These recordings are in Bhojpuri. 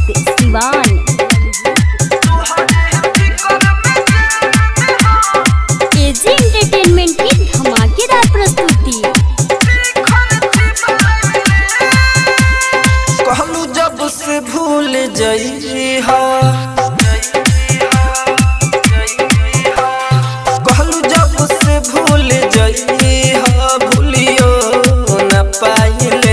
सिवान एजी एंटरटेनमेंट की धमाकेदार प्रस्तुति कहलू जब से भूल जई हा कहलू जब से भूल जई हा भूलियो न पाइले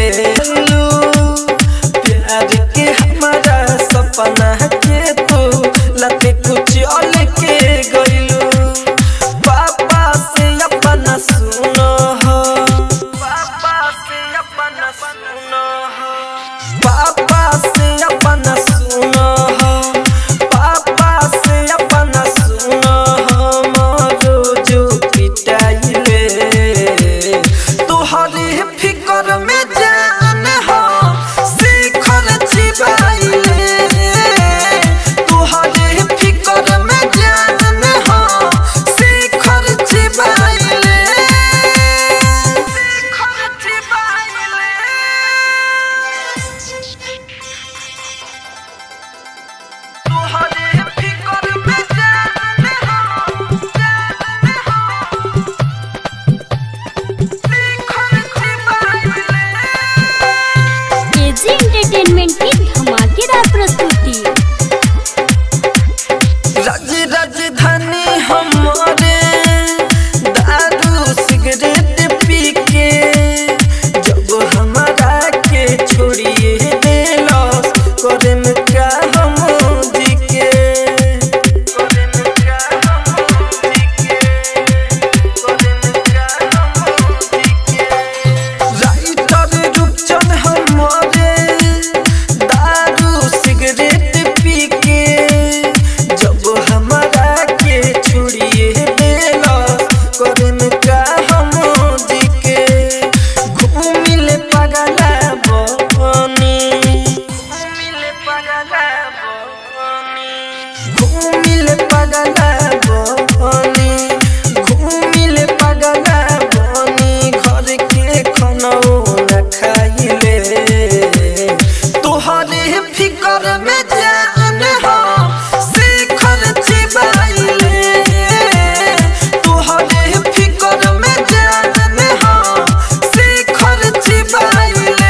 प्यार के हमारा सपना के तू लते कुछ और के गइलू पापा से अपना सुनो हो पापा से अपना सुनो हो पापा से अपना सुनो हो पापा से अपना सुनो हो मोरो जो पिटाइले तुहरे फिकर में जान हो शिखर छिपाइले तुहरे फिकर में जान हो शिखर छिपाइले शिखर छिपाइले तुहरे फिकर में जान हो जान हो शिखर छिपाइले एजी एंटरटेनमेंट की धमाकेदार प्रस्तुति राज राजधानी हमारे दारू सिगरेट पी के जब हमारा के छोड़िए देलो करे में क्या हम जी के करे में क्या हम जी के करे में क्या हम जी के राइटर रूपचंद हमारे दारू सिगरेट पी के जब हमारा के छुड़िए देला करन का हम जी के घूमिले पगला बनी घूमिले पगला बनी घूमिले पगला बनी घूमिले पगला बनी घर के खनौ न खाइले तोहरे फिकर में जान हो शिखर छिपाइले तोहरे फिकर में जान हो शिखर छिपाइले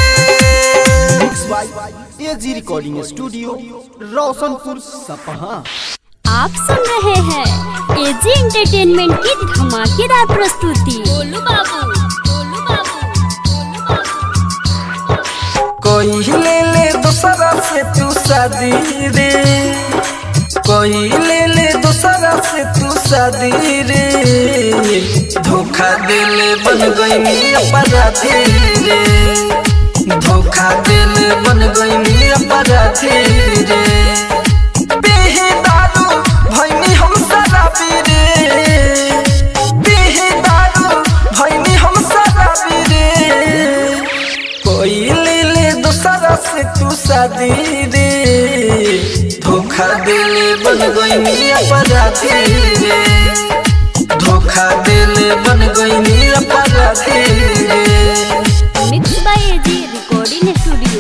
AG recording studio Roshanpur Sapaha आप सुन रहे हैं एजी एंटरटेनमेंट की धमाकेदार प्रस्तुति गोलू बाबू गोलू बाबू गोलू कोई ले ले दूसरा से तू शादी रे कोई ले ले दूसरा से तू शादी रे धोखा दिल बन गई अपराधी रे धोखा दिल बन गई अपराधी रे पीही दारू भैनी हम शराबी रे पीही दारू भैनी हम शराबी रे कोई ले ले दूसरा से तू शादी रे धोखा दिल बन गई अपराधी रे धोखा दिल बन गई अपराधी रे mix by AG recording studio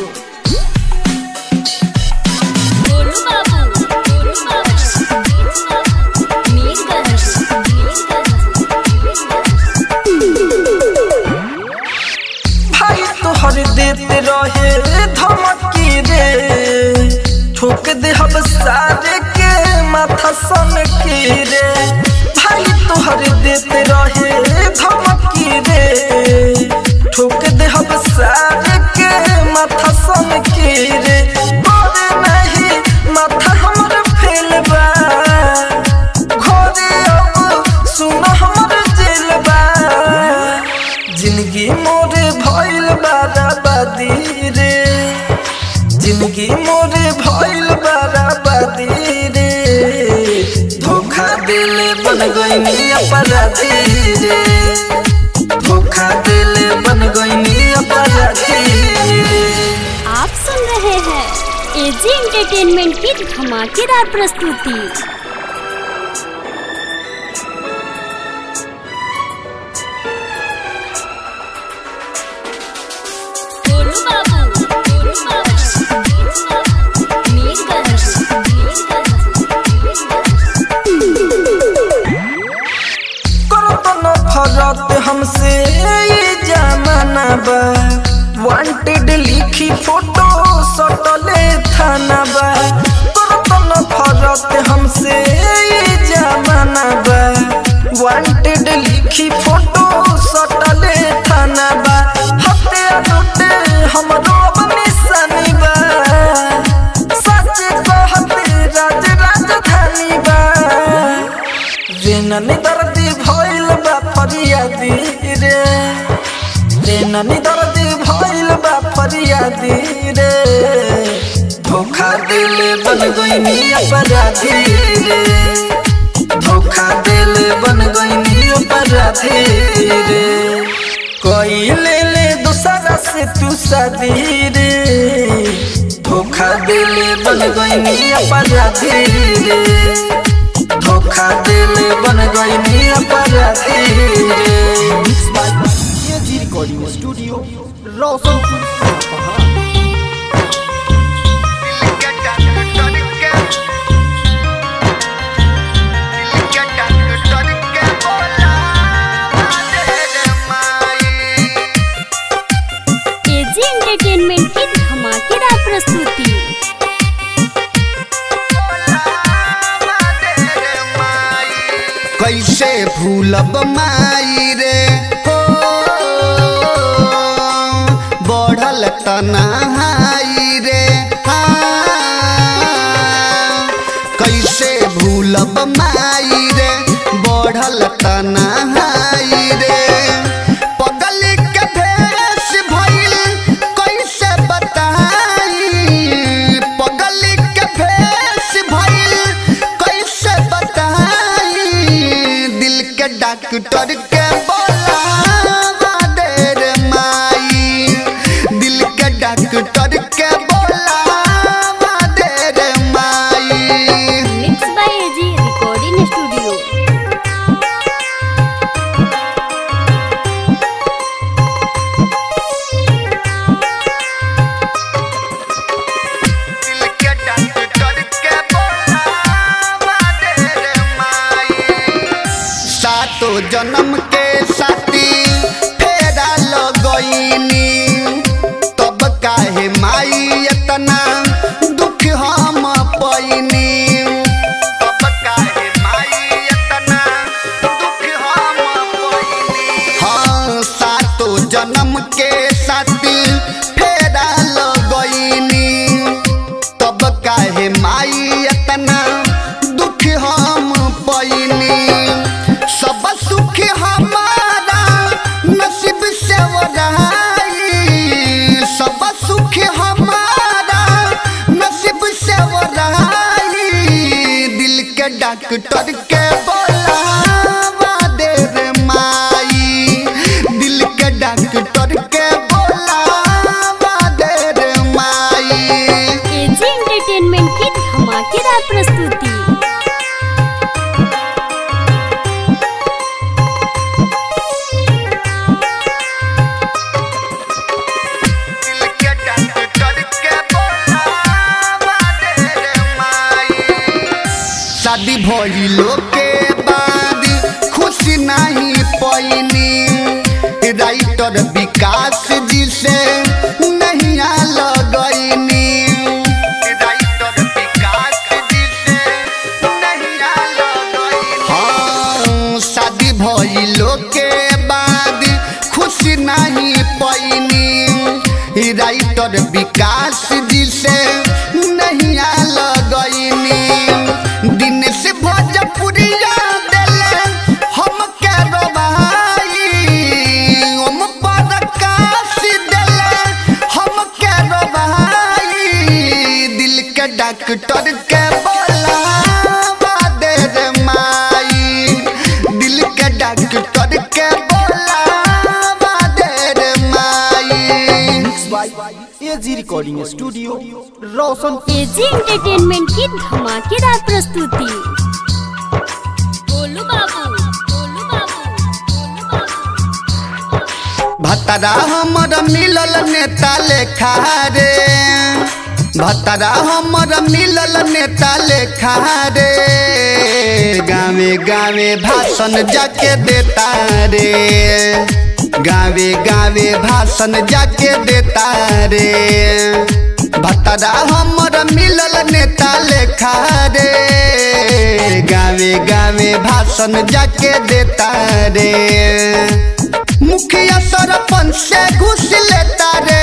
Golu Babu Golu बाबू मीरगंज भाई तोहर देते रहे धमकी रे ठोक दे हम सारे के माथा सन की रे भाई तोहर देते रहे धमकी रे ठोक दे हम सारे के माथा सन की रे बोले नहीं माथा हमर फेल बा घरे अब सुन हमर जेल बा जिंदगी मोरे भइल बराबादी रे जिंदगी मोरे भइल बराबादी रे धोखा दिल बन गई अपराधी रे धोखा दिल बन गई अपराधी रे आप सुन रहे हैं एजी एंटरटेनमेंट की धमाकेदार प्रस्तुति गोलू बाबू गोलू बाबू हमसे ये जमाना बा वांटेड लिखी फोटो सटले थाना बा करत न फरक हमसे ये जमाना बा वांटेड लिखी फोटो सटले थाना बा हते लुटे हमरो निशानी बा सच कहते राज राजधानी बा रेननी दर्दी भइल बा फरियादी रे रेननी दर्दी भइल बा फरियादी रे धोखा दिले बन गइनी अपराधी रे धोखा दिले बन गइनी अपराधी रे कोई ले ले दूसरा से तू शादी रे धोखा दिले बन गइनी अपराधी रे धोखा दिले बन गइनी अपराधी रे mix by AG recording studio Roshanpur Sapaha AG entertainment की धमाकेदार प्रस्तुति कैसे भूलब माई रे हो बढ़ल तनाई रे हाँ। कैसे भूलब माई रे बढ़ल तनाई रे पगल के भेष भइल कैसे बताई पगल के भेष भइल कैसे बताई दिल के डॉक्टर के बोलावा दे रे माई दिल के डॉक्टर के बोलावा दे रे माई mix by AG recording studio सातो जन्म के साथी फेरा लगईनी तब काहे माई इतना दुख हम पैनी तब काहे माई इतना दुख हम पैनी हाँ सातो जन्म के साथी फेरा लगईनी तब काहे माई इतना दुख हम पैनी सब सुख हमारा नसीब से ओराई सब सुख हमारा नसीब से ओराई दिल के डॉक्टर के बोलावा दे रे माई दिल के डॉक्टर के बोलावा दे रे माई एजी एंटरटेनमेंट की धमाकेदार प्रस्तुति शादी भइलो के बाद खुशी नहीं पैनी राइटर विकास जी से नहीं लगैनी राइटर विकास जी से नहीं लगैनी हाँ शादी भइलो के बाद खुशी नहीं पैनी राइटर विकास जी से नहीं लगैनी दिन से भोजपुरिया दिले हम के रोबाई ओम प्रकाश दिले हम के रोबाई दिल के डॉक्टर के बोलावा दे रे माई दिल के डॉक्टर के बोलावा दे रे माई mix by AG recording studio Roshanpur AG entertainment की धमाकेदार प्रस्तुति गोलू बाबू गोलू बाबू गोलू बाबू भतरा हमर मिलल नेता लेखा रे भतरा हमर मिलल नेता लेखा रे गावे गावे भाषण जाके देता रे गावे गावे भाषण जाके देता रे भतरा हमर मिलल नेता लेखा रे गावे गावे भाषण जाके देता रे मुखिया सरपंच से घुस लेता रे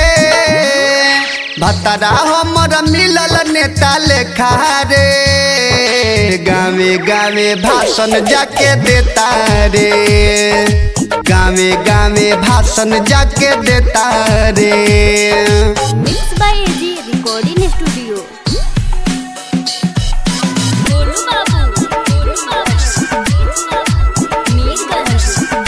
भतरा हमर मिलल नेता लेखा रे गावे गावे भाषण जाके देता रे गावे गावे भाषण जाके देता रे mix by AG recording studio Golu Babu Golu बाबू मीरगंज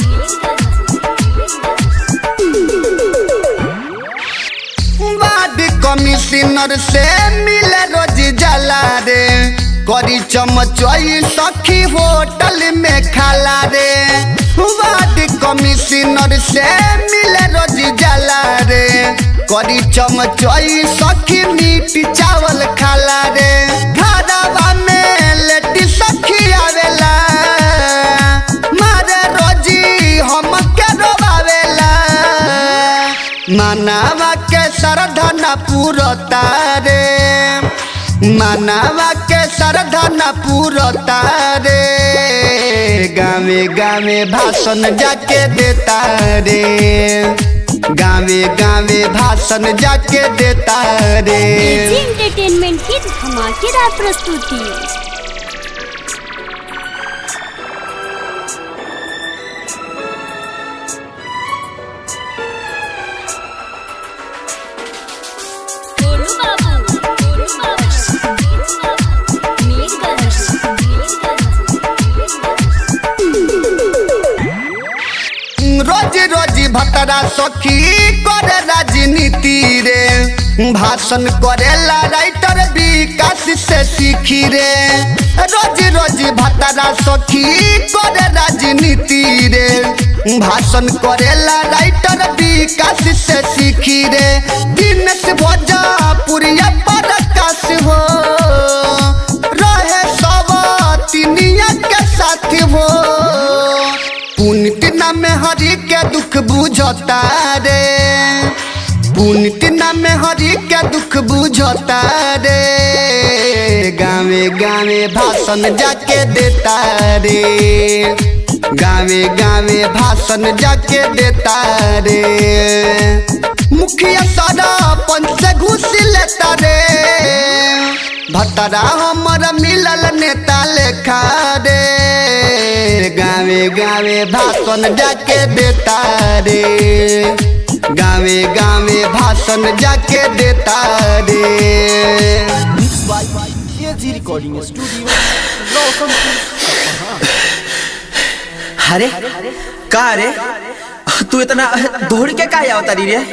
वार्ड कमिश्नर से मिले रोज जला रे करी चमचई सखी होटल में खाला रे वार्ड कमिश्नर से मिले रोज जला रे करी चमचई सखी मीट चावल खाला रे घरवा में लेटी सखी आवेला मारे रोजी हम के रोवावेला मानवा के श्रद्धा न पूरता रे मानवा के श्रद्धा न पूरता रे गावे गावे भाषण जाके देता रे गावे गावे भाषण जाके देता रे एजी एंटरटेनमेंट की धमाकेदार प्रस्तुति गोलू बाबू गोलू बाबू मीरगंज रोज रोज भतरा सखी करे राजनीति रे भाषण करेला राइटर विकास से सीखी रे रोज रोज भतरा सखी करे राजनीति रे भाषण करेला राइटर विकास से सीखी रे दिन से भोजपुरिया प्रकाश हो रहे सब तिनिया के साथ हो पुण्य नाम हरि के दुख बुझता रे पुण्य नाम हरि के दुख बुझता रे गावे गावे भाषण जाके देता रे गावे गावे भाषण जाके देता रे मुखिया सरपंच से घुस लेता रे भतरा हमर मिलल नेता लेखा रे गावे गावे भाषण जाके देता रे गावे गावे भाषण जाके देता रे mix by AG recording studio Roshanpur अरे का रे तू इतना दौड़ के का आवता री रे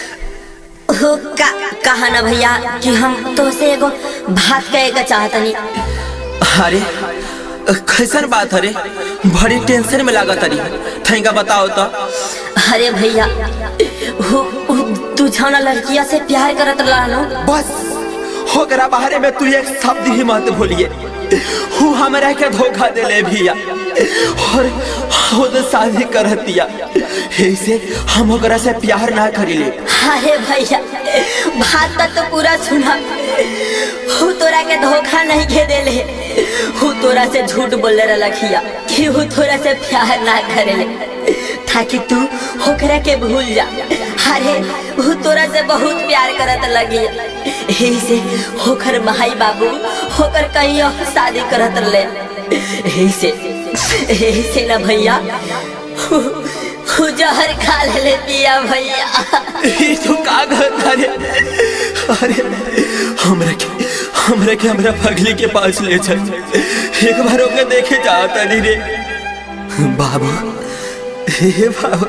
हो का कहा ना भैया कि हम तो से एगो बात कहे के चाहतनी अरे कैसन बात अरे बड़ी टेंशन में लागत अरे थैंका बताओ तो अरे भैया हो हो, तू जौना लड़किया से प्यार करत रहलो बस होकरा बाहरे में तू एक शब्द ही मत भूलिए हूँ हमरा के धोखा देले भैया और खुद शादी करत दिया ऐसे हम ओकरा से प्यार ना करिले अरे भैया बात तो पूरा सुना हूँ तोरा के धोखा नहीं के देले हूँ तोरा से झूठ बोले रखिया कि हूँ तोरा से प्यार ना करेले ताकि तू होकरा के भूल जा अरे हूँ तोरा से बहुत प्यार करत लगी यही से होकर भाई बाबू होकर कहीं और शादी करत ले यही से यही से ना भैया हूँ हूँ जहर खा ले दिया भैया ई तू का करता रे अरे हमरा के हमरा के हमरा पगली के पास ले चल एक बार ओके देखे जाता नहीं रे बाबू हे बाबू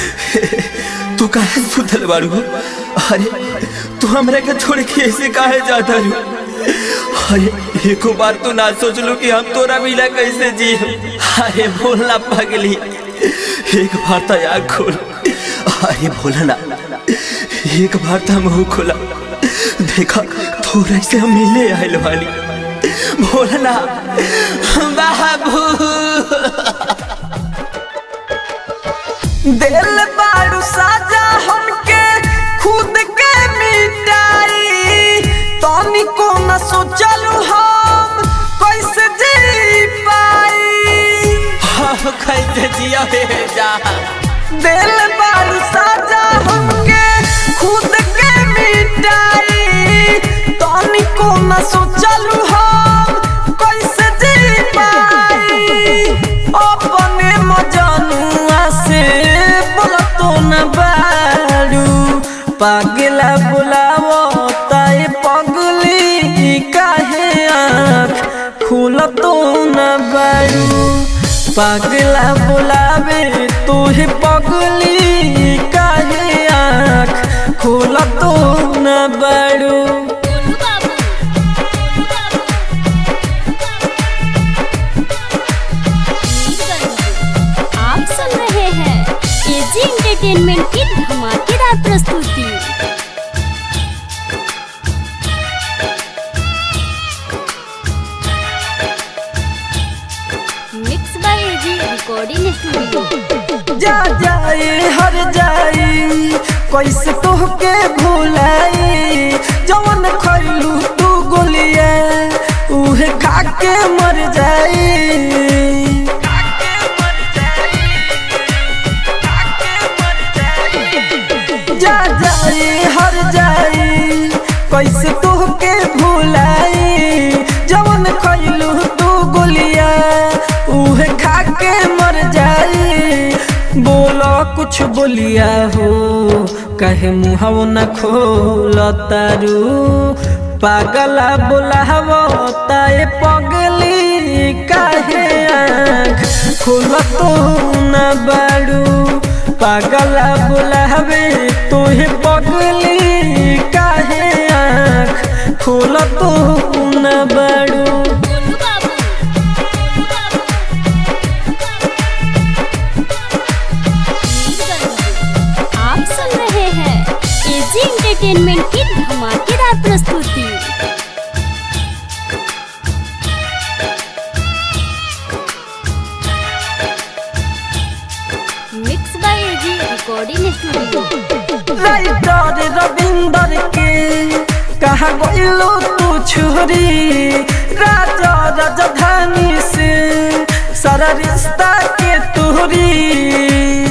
तू काहे सुतल बाड़ू अरे तू हमरा के छोड़ के ऐसे काहे जाता रू अरे एको बार तो ना सोच लो कि हम तोरा मिला कैसे जी अरे बोलना पगली एक बार तो आग खोल अरे बोला ना एक बार तो मुंह खोला देखा थोड़ा से हम मिले आयल वाली भोला बाबू दिल बारू साजा हमके खुद के मिटाई तनिको न सोचलू हम कैसे जी पाई हम कैसे जिया हे जा दिल बारू साजा हमके खुद के मिटाई तनिको न सोचलू हम कैसे जी पाई अपने मजनुआ से बोलतो न बारू पागला बुलावो ताई पगली काहे आँख खुलतो न बारू पागला बुलावे तुहे पगली काहे आँख खुलतो न बारू गोलू बाबू गोलू बाबू मीरगंज। आप सुन रहे हैं एजी एंटरटेनमेंट की धमाकेदार प्रस्तुति mix by AG recording studio जा जाए हर जाई कैसे तोहके भुलाई जवन खैलू तू गोलिया उहे खा के मर जाई जा जाए हर जाई कैसे तोहके भुलाई जवन खैलू तू गोलिया उहे खा के मर जाई बोलो कुछ बोलिया हो कहे मुहव न खोल तारू पागला बोलावो ताए पगली काहे आँख खोल तो न बाड़ू पागला बोलावे तुहे पगली काहे आँख खोल तो न बाड़ू गोलू बाबू गोलू बाबू मीरगंज। आप सुन रहे हैं एजी एंटरटेनमेंट की धमाकेदार प्रस्तुति mix by AG recording studio writer Ravinder के कहा गइलो तू छोरी राजा राजधानी से सारा रिश्ता के तोरी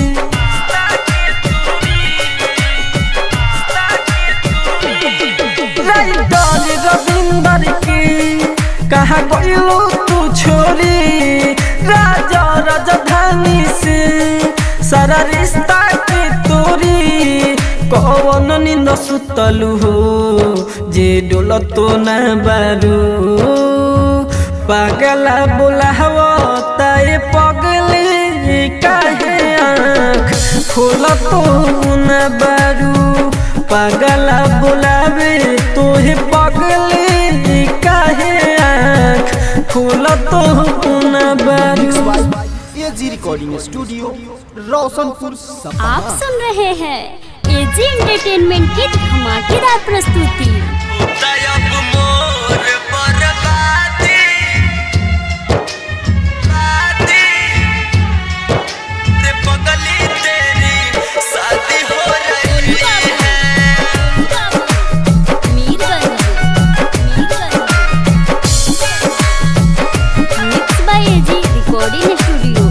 राइटर रविंदर के कहा गइलो तू छोरी राजा राजधानी से सारा रिश्ता के तोरी कौन निंद सुतलू हो जे डोल तो न बारू पागला बोलाव ताए पगले काहे आँख खोल तो न बारू पागला बोलावे तोहे पगले काहे आँख खोल तो न बारू एजी रिकॉर्डिंग स्टूडियो रोशनपुर सपा आप सुन रहे हैं एजी एंटरटेनमेंट की धमाकेदार प्रस्तुति दयब मोर बर्बादी बादी ते पगली तेरी शादी हो रही है Mirganj mix by AG recording studio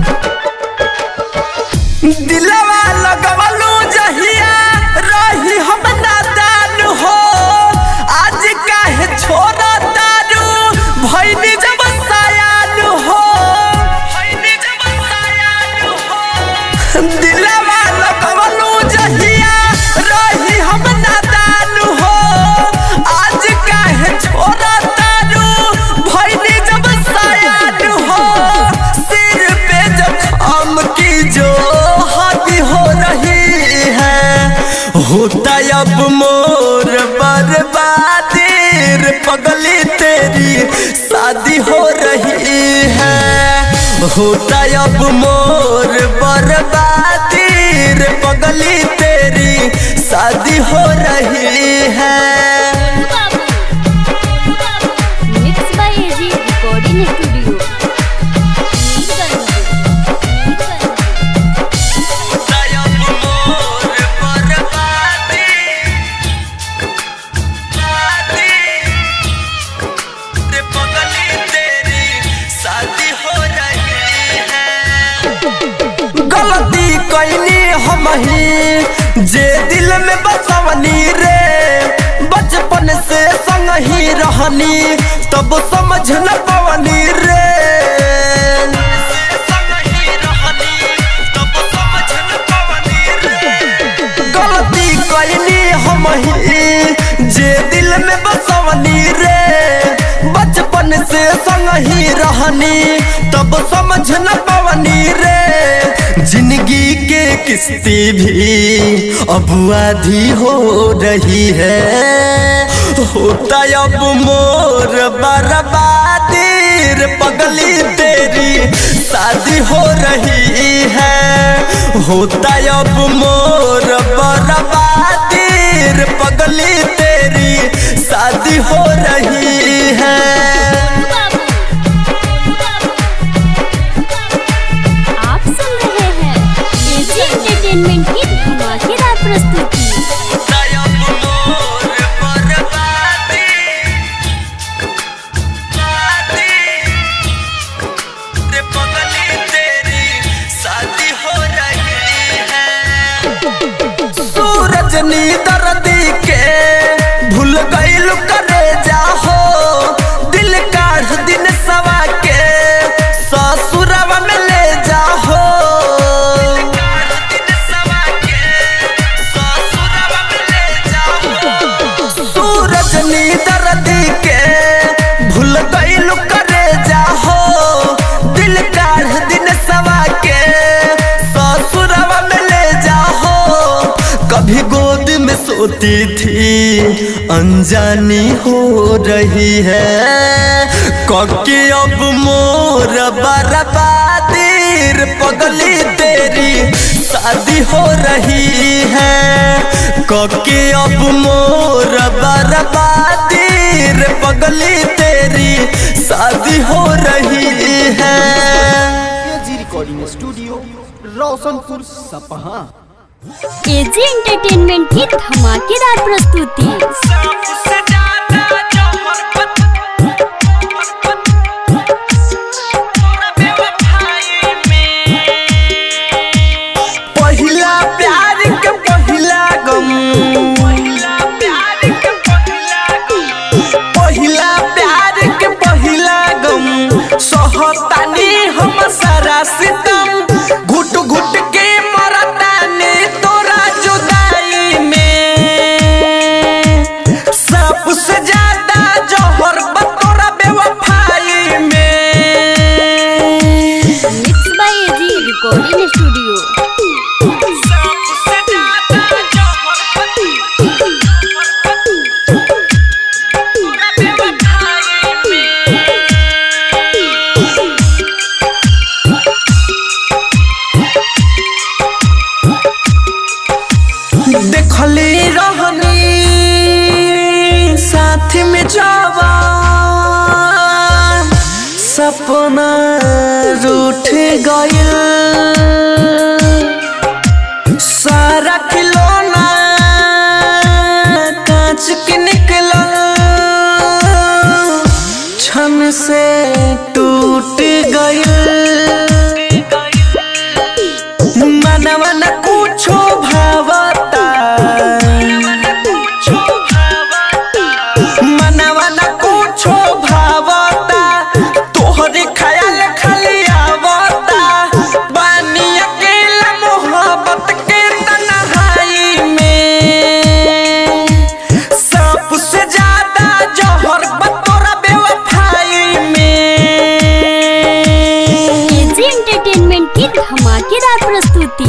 दिलवा लगवलू जहिया रही हम नादान हो आज काहे छोड़ा तारू भैनी जब सयान हो भैनी जब सयान हो दिलवा लगवलू जहिया रही हम नादान हो आज काहे छोड़ा तारू भैनी जब सयान हो सिर पे जखम की जो हाथी हो रही है होता अब मोर बर्बादी रे पगली तेरी शादी हो रही है होता अब मोर बर्बादी रे पगली तेरी शादी हो रही है में बसवनी रे बचपन से संग ही रहनी तब समझ न पवनी रे गलती कैनी हम ही जे दिल में बसवनी रे बचपन से संग ही रहनी तब समझ न पवनी रे जिंदगी के किस्ती भी अब आधी हो रही है होता अब मोर बर्बादी रे पगली तेरी शादी हो रही है होता अब मोर बर्बादी रे पगली तेरी शादी हो रही है आप सुन रहे हैं एजी एंटरटेनमेंट की धमाकेदार प्रस्तुति सूरज नी दर्दी के भूल गईल करे जाहो दिल काढ़ दिन सवा के ससुरवा में ले जाहो सूरज नी दर्दी के भूल गईल करे जाहो दिल काढ़ दिन सवा के ससुरवा में ले जाहो कभी गोद में सोती थी अनजानी हो रही है कके अब मोर बर्बादी रे पगली तेरी शादी हो रही है कके अब मोर बर्बादी रे पगली तेरी शादी हो रही है AG recording studio Roshanpur Sapaha AG entertainment की धमाकेदार प्रस्तुति पहिला प्यार के पहिला गम पहिला प्यार के पहिला गम सहतानी हम सारा सितम घुट घुट के मरतानी तोरा जुदाई में सांप से ज्यादा जहर बा तोरा बेवफाई में mix by AG recording studio देखले रहनी साथ में जवान सपना रूठ गयल सारा खिलौना कांच के निकलल क्षण से टूट गयल मनवा न कुछो भावता मनवा न कुछो भावता तोहरे ख्याल खाली आवता बानी अकेला मोहब्बत के तन्हाई में सांप से ज्यादा जहर बतोरा बेवफाई में एजी एंटरटेनमेंट की धमाकेदार प्रस्तुति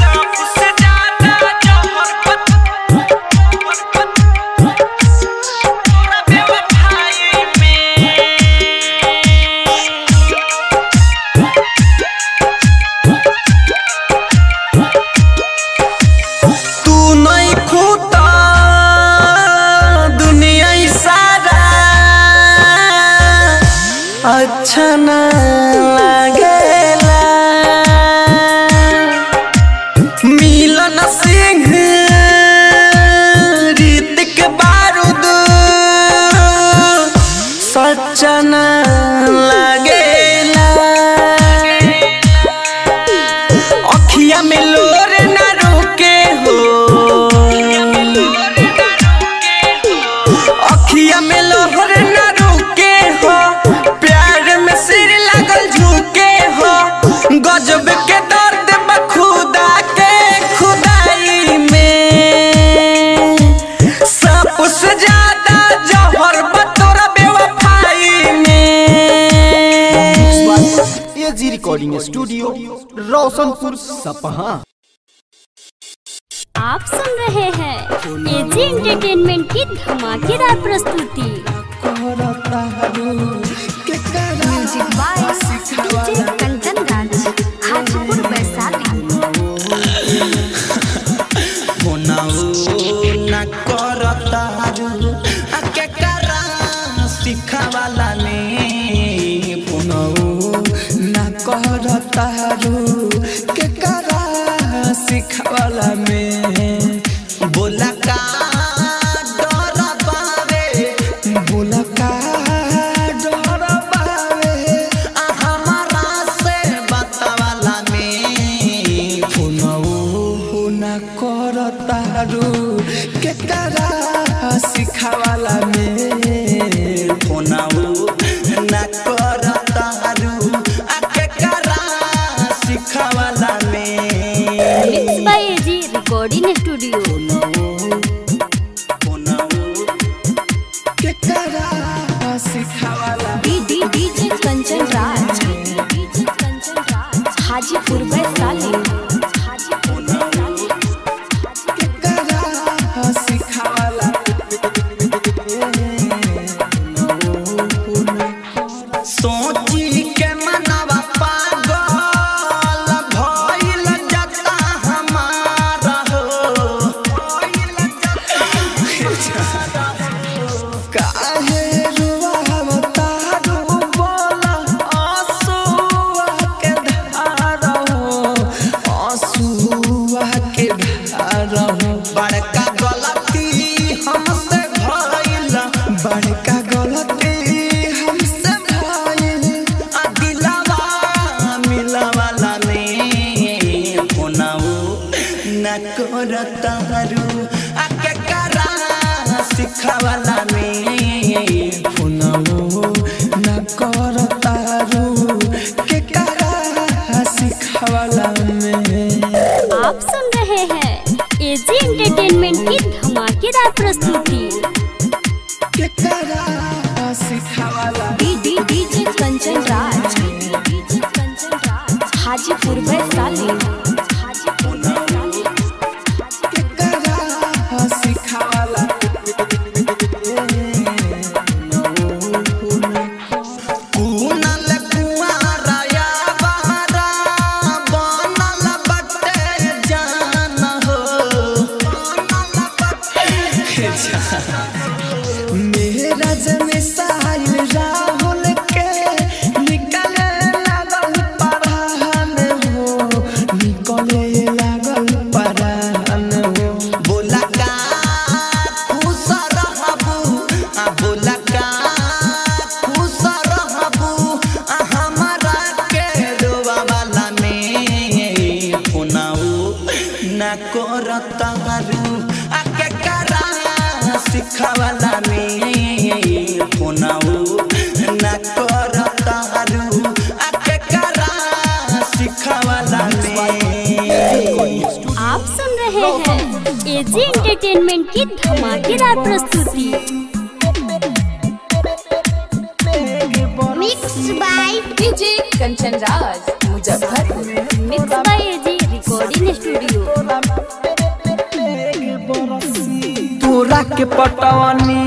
तू नहीं खूता दुनिया ही सारा अच्छा न लगेला मिलन सिंह रीतिक बारूद सच्चा न लगेला अखिया में लोर न रुके हो रोशनपुर सपहा आप सुन रहे हैं एजी एंटरटेनमेंट की धमाकेदार प्रस्तुति music by DJ Kanchan Raj Hajipur Vaishali ना करतारू आ के करा सिखावाला ने पुनौ ना करतारू के करा सिखावाला में बोला का डर बावे बोला का डर बावे आ हमारा से बतावाला में पुनौ ना करतारू के करा सिखावाला में पुनौ ना करतारू आ के करा सिखावाला में mix by AG recording studio के करा सिखावाला D D DJ Kanchan Raj DJ Kanchan Raj Hajipur Vaishali Hajipur Vaishali के करा सिखावाला सोची के मनवा पागल भइल जता हमारा हो काहे रुवावता डूबला आंसुआ के धारा हो आंसुआ के धारा हो बड़का गलती हमसे भइल बड़का गलती हमसे भइल आ दिलवा मिलवाला ने फोनाऊ न करतारू आ के करा सिखावाला में फोनाऊ न करतारू के करा सिखावाला में आप सुन रहे हैं एजी एंटरटेनमेंट की धमाकेदार प्रस्तुति के करा सिखावाला D D DJ Kanchan Raj DJ Kanchan Raj Hajipur Vaishali Hajipur Vaishali के करा सिखावाला कुनल कुआरा या बहरा बनल बटे जान हो मेरा जमे साहिल राहुल के निकले लागल परान हो निकले लागल परान हो बोला का खुश रहबू आ बोला का खुश रहबू आ हमारा के रोवा वाला में फोनाऊ ना करतारू आ के करा सिखावाला में फोनाऊ ना करतारू आ के करा सिखावाला में आप सुन रहे हैं एजी एंटरटेनमेंट की धमाकेदार प्रस्तुति mix by DJ Kanchan Raj Muzaffarpur mix by AG recording studio तोरा के पटवनी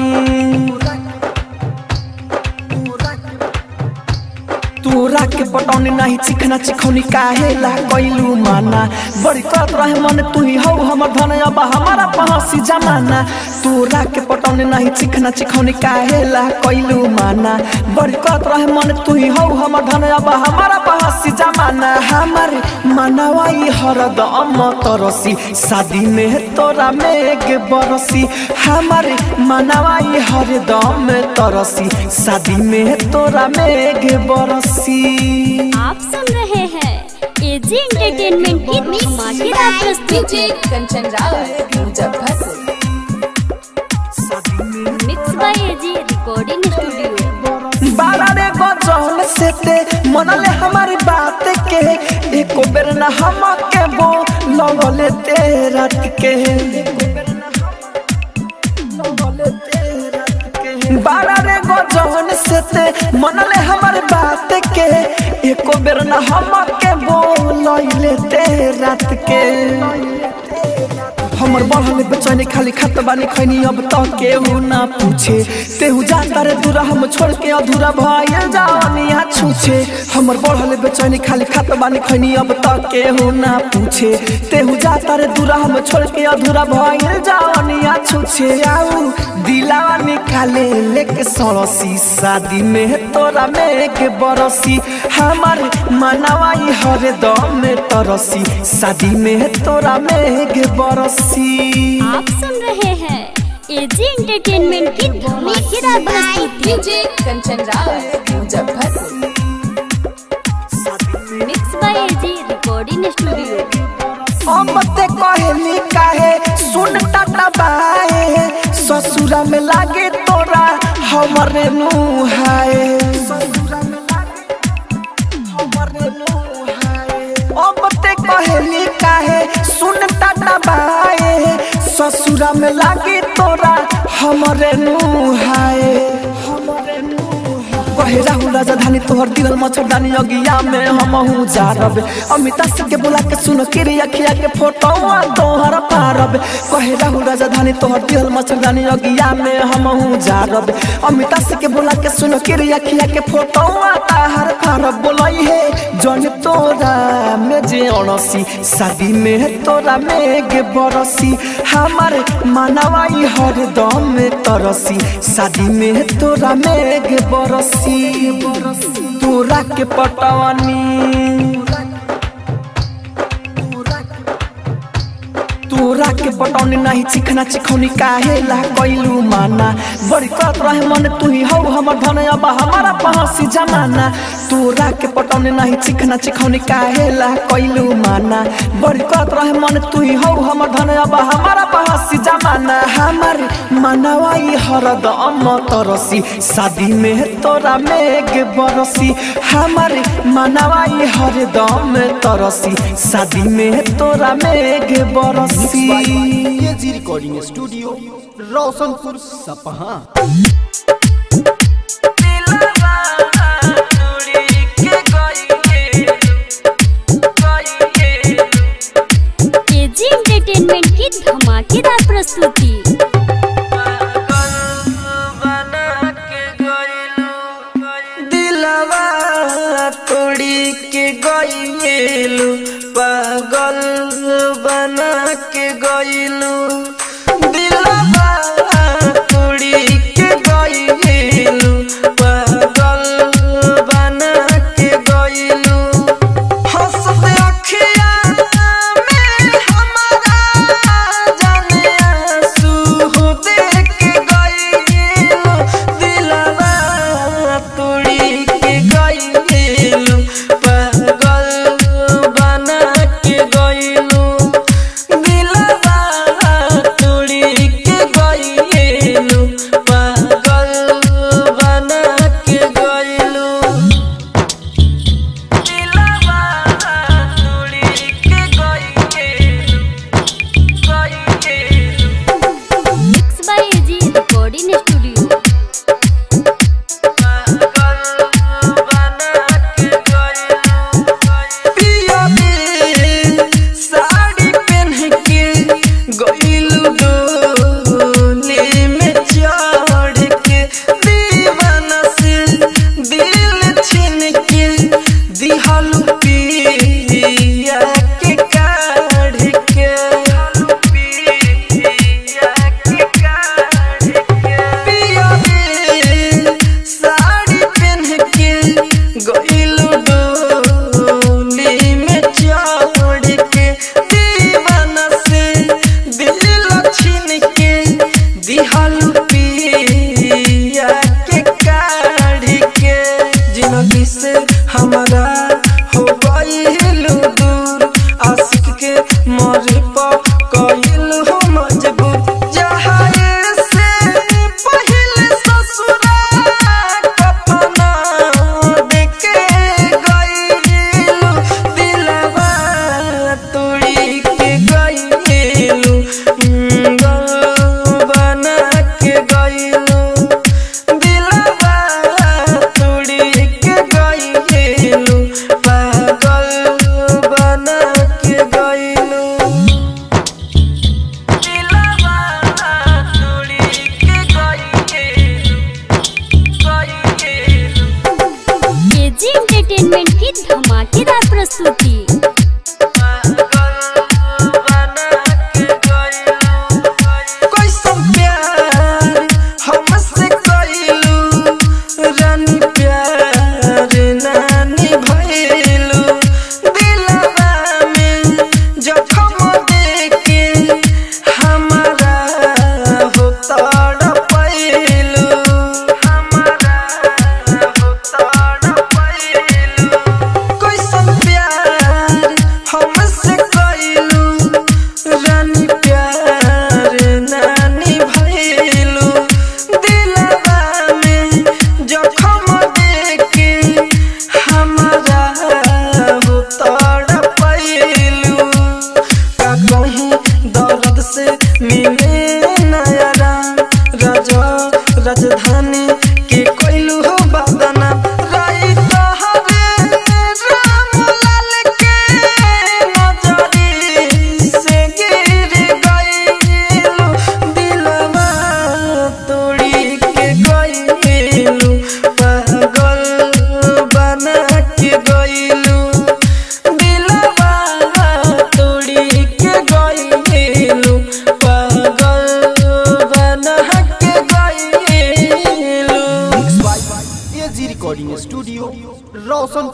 तोरा के पटौनी नहीं चिखना चिखौनी काहे ला कैलू माना बड़ी करत रहे मन तू ही हौ हमर धन अब हमारा पहसी जमाना तोरा के पटौनी नहीं चिखना चिखौनी काहे ला कैलू माना बड़ी करत रहे मन तू ही हौ हमर धन अब हमारा पहसी जमाना हमार मनवाई हरदम तरसी शादी में तोरा मेघ बरसी हमारे मनवाई हरदम तरसी शादी में तोरा मेघ बरसी आप सुन रहे हैं एजी एंटरटेनमेंट की धमाकेदार प्रस्तुति Kanchan Raj Muzaffarpur mix by AG recording studio बारा रे गजल से ते मनले हमारी बात के एको बेर ना हम के बो लगले ते रात के बारा रे गजल मन से ते मनले हमारे बात के एको बेर न हम के बोलैले ते रात के हमर बढ़ल बेचैनी खाली खत बानी खैनी अब तो केहू ना पूछे तेहू जाता रे दूरा हम छोड़ के अधूरा भइल जानिया छूछे हमर बढ़ल बेचैनी खाली खत बानी खैनी अब तो केहू ना पूछे तेहू जाता रे दूरा हम छोड़ के अधूरा भइल जानिया छूछे आऊ दिलावा निकाले लेके सड़सी शादी में तोरा में के बरसी हमार मनवाई हर दम में तरसी शादी में तोरा में के बरसी आप सुन रहे हैं एजी एंटरटेनमेंट की धमाकेदार प्रस्तुति DJ Kanchan Raj Muzaffarpur mix by AG recording studio हम ते कहली काहे सुन टाटा बाए ससुरा में लागे तोरा हमरे नुहाए अब ते कहली काहे सुन टाटा बाए ससुरा में लागे तोरा हमरे नुहाए हमरे नुहाए कहे राहुल राजधानी तोहर दिल मच्छरदानी अगिया में हम हूँ जारब अमिता सिंह के बुला के सुन के रे अखिया के फोटो तोहर पारब कहे राहुल राजधानी तोहर दिल मच्छरदानी अगिया में हम हूँ जारब अमिता सिंह के बुला के सुन के रे अखिया के फोटो ताहर पारब बोलई है जन तोरा में जे अणसी शादी में तोरा में गे बरसी हमार मनवाई हर दम में तरसी शादी में तोरा में गे बरसी तोरा के पटवानी तोरा के पटौनी नहीं चिखना चिखौनी काहे ला कैलू माना बड़ी करत रहे मन तू ही हौ हमर धन अब हमारा पहसी जमाना तोरा के पटौनी नहीं चिखना चिखौनी काहे ला कैलू माना बड़ी करत रहे मन तू ही हौ हमर धन अब हमारा पहसी जमाना हमार मनवाई हरदम तरसी शादी में तोरा मेघ बरसी हमार मनवाई हरदम तरसी शादी में तोरा मेघ बरसी AG recording studio Roshanpur Sapaha AG entertainment की धमाकेदार प्रस्तुति दिलवा तोड़ी के गईलू पागल बना के गईलू दिलवा तोड़ी के गईलू पागल बना के गईलू हंसत अखिया में हमारा जाने आंसू देख के गईलू दिलवा तोड़ी के गईलू पागल बना के गईलू दिलवा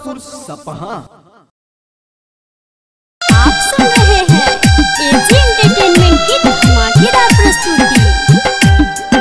मुजफ्फरपुर सपहा आप सुन रहे हैं एजी एंटरटेनमेंट की धमाकेदार प्रस्तुति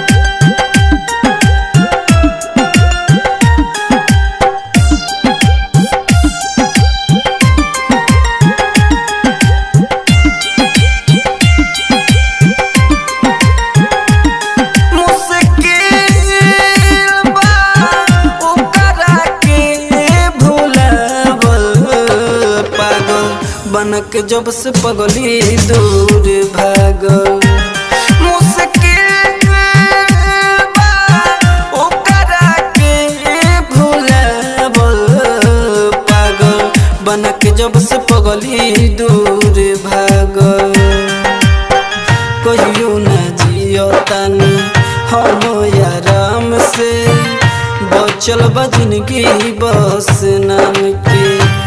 मुश्किल बा ओकरा के भुलावल पागल बनक जब से पगली दूर भागल मुश्किल बा ओकरा के भुलावल पागल बनक जब से पगली दूर भागल कहियो न जियो तानी हम आराम से बचल बा जिंदगी बस नाम के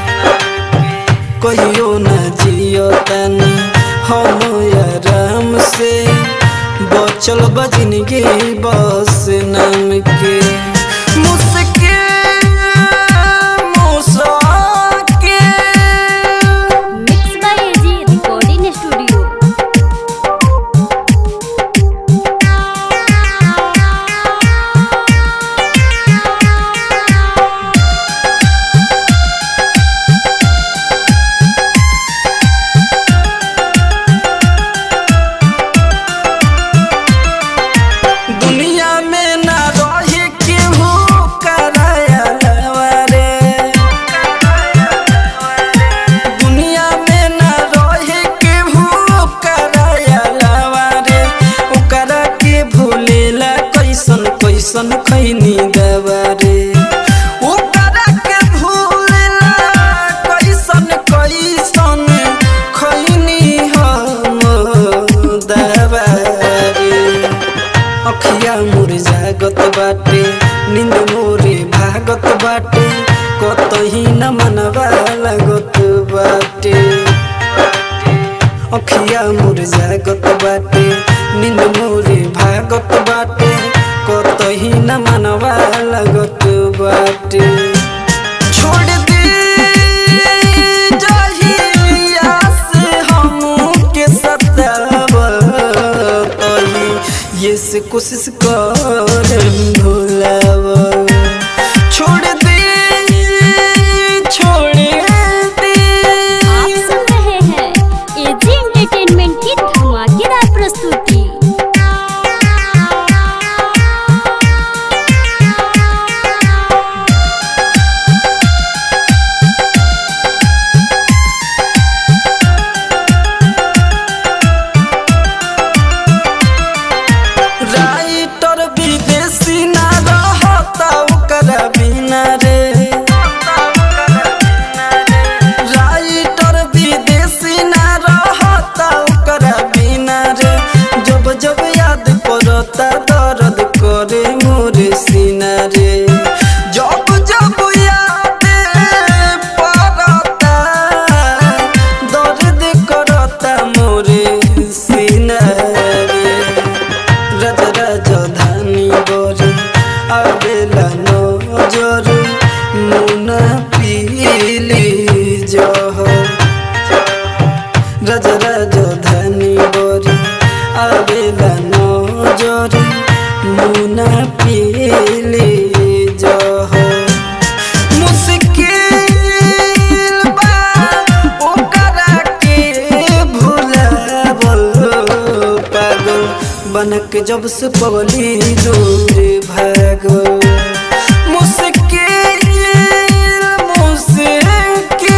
कहियो न जियो तानी हम आराम से बचल बा जिंदगी बस नाम के मुश्किल मुश्किल mix by AG recording studio दुनिया में ना रहे केहू कराया रे दुनिया में ना रहे केहू कराया रे ओकरा के भूलेला कैसन कैसन खैनी दवा रे ओकरा के भूलेला कैसन कैसन खैनी हम दवा रे अखिया मोर जागत बाटे नींद मोरे भागत बाटे कतही न मनवा लागत बाटे अखिया मोर जागत बाटे नींद मोरे भागत बाटे कतही न मनवा लागत बाटे छोड़ दे जहिया से हमके सतावतही ये से कोशिश कर भुलाव छोड़ दे छोड़ दे आप सुन रहे हैं एजी एंटरटेनमेंट की धमाकेदार प्रस्तुति राइटर विदेशी ना रहता ओकरा बिना रे राइटर विदेशी ना रहता ओकरा बिना रे जब जब याद पड़ता दर्द करे मोरे सीना रे जब जब याद पड़ता दर्द करता मोरे सीना रे रज रज धानी बरी आवेला नजर मुना पीली जहर रज रज धानी बरी आवेला नजर मुना पीली जहर मुश्किल बा ओकरा के भुलावल पागल बनक जब से पगली दूर भागल मुश्किल मुश्किल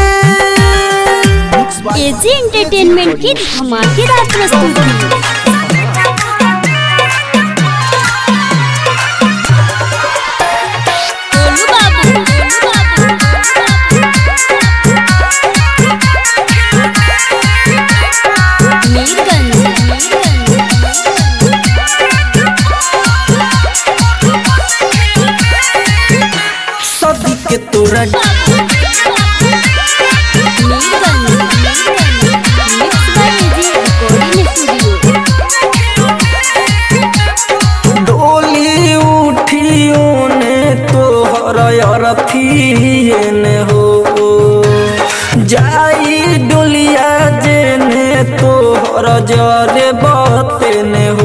एजी एंटरटेनमेंट की धमाकेदार प्रस्तुति गोलू बाबू, गोलू बाबू। मीरगंज, सदी के तोरा Mirganj, mix by AG recording studio डोली उठियो ने तोहर अरथिए ने हो जरे बतने हो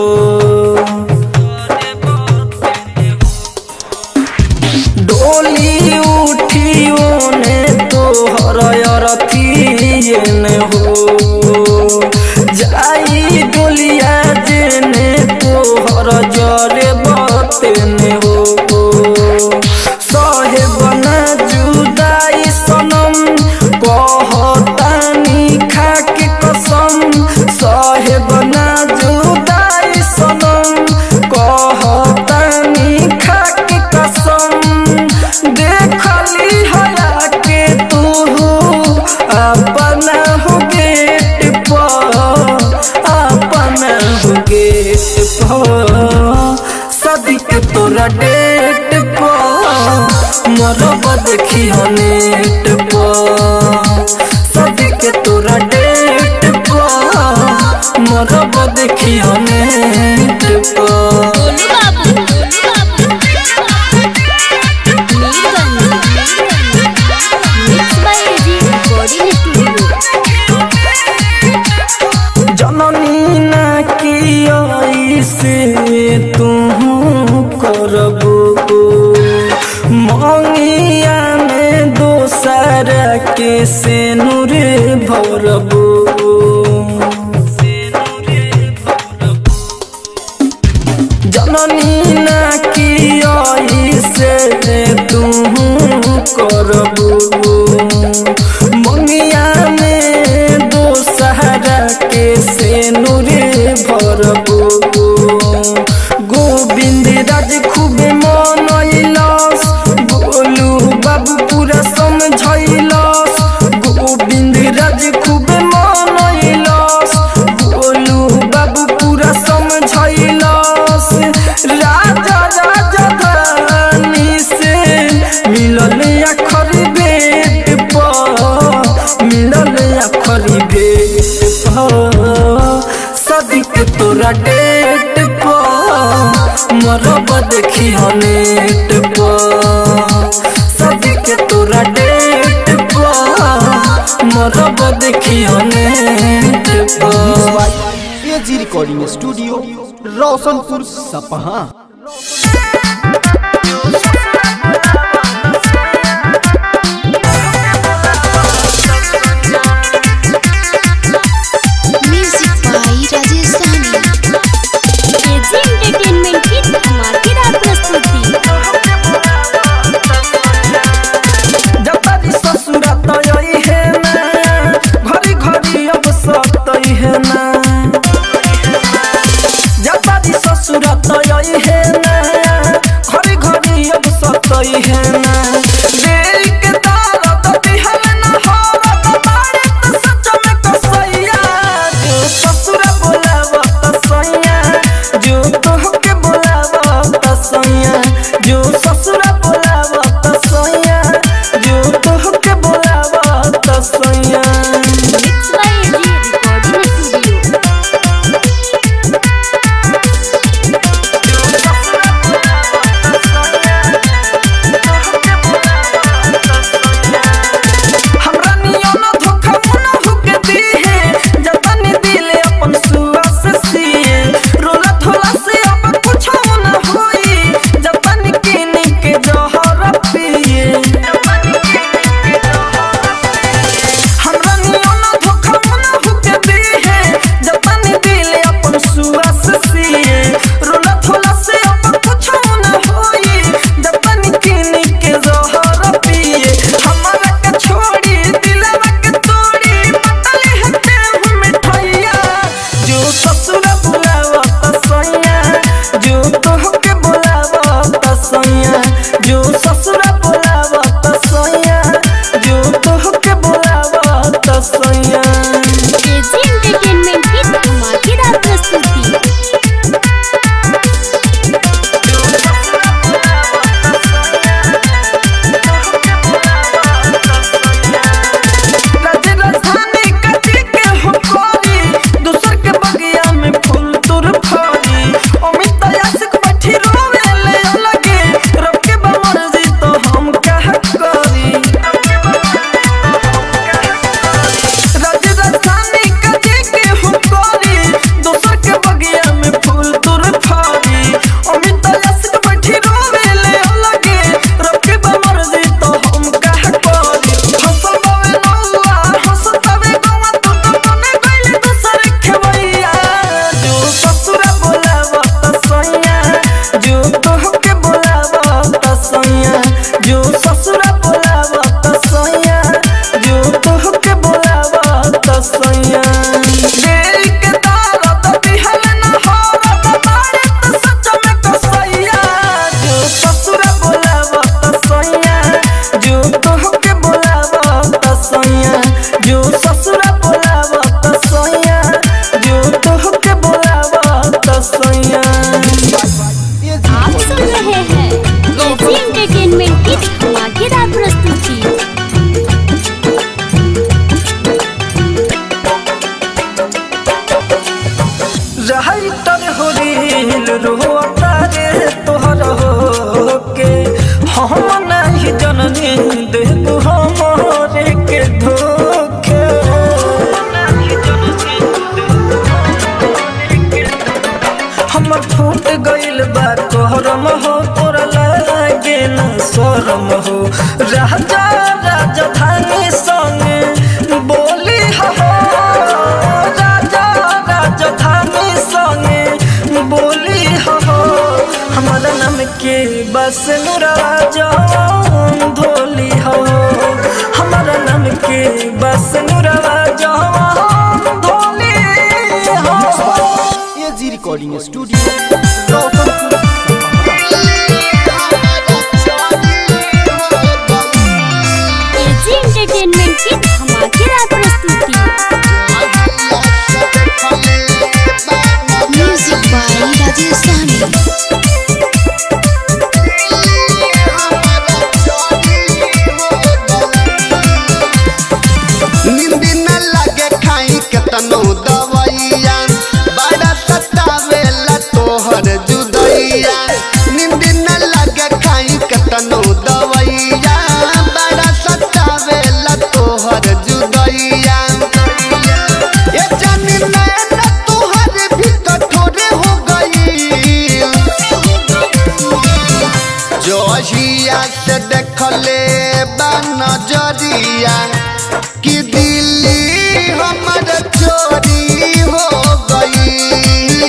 डोली उठियो ने तोहर अरथिए ने हो जाई डोलिया जेने तोहर जरे बतने हो सहे बना जुदाई सनम कहतानी खाके कसम सहे बना जुदाई सनम कहतानी खाके कसम देखली हया के तू अपना हो गेट पर अपना हो गेट पर सदिक तोरा डेट पर मरब देखी नेट पर सदिक तोरा डेट पर मरब देखी नेट पर Golu Babu mix by AG recording studio जननी ना की से तू करबो मंगिया में दोसर के से नूर भरबो जननी ना की से तू करबो मंगिया में दोसहरा के से नूरे भरबो गोविंद राज खूब मनैलस गोलू बाबू पूरा समझैलस गोविंद राज खूब मनैलस गोलू बाबू पूरा समझैलस राजा राजा धानी से मिलल अखर बेट पर मिलल अखर बेट पर सदिक तोरा डेट पर मरब देखी नेट पर सदिक तोरा डेट पर मरब देखी नेट पर AG recording studio Roshanpur Sapaha music by Rajesh Sahni AG entertainment की धमाकेदार प्रस्तुति जतारी ससुरा तय है ना घरी घरी अब सतई है ना जतारी ससुरा तय है ना घरी घरी अब सैया आप सुन रहे हैं एजी एंटरटेनमेंट की धमाकेदार प्रस्तुति रही तर हो रील रोता रे तोहर हो के हम नहीं जननी देबू हमरे के धोखे हमर फूट गइल बा तोहरम हो तोरा लागे न शरम हो राजा राजधानी संग बोली हो राजा राजधानी संग बोली हो हमारा नाम के बस नुराजा धोली हो हमारा नाम के बस नुराजा धोली हो AG recording studio Roshanpur AG entertainment की धमाकेदार प्रस्तुति म्यूजिक बाय राजेश साहनी नींद न लगे खाई केतनो दवैया बड़ा सतावेला तोहर जुदैया नींद न लगे खाई केतनो दवैया बड़ा सतावेला तोहर जुदैया ए जानी नैन तोहर भी कठोरे हो गई जोहिया से देखले बा नजरिया कि दिल्ली हमर चोरी हो गई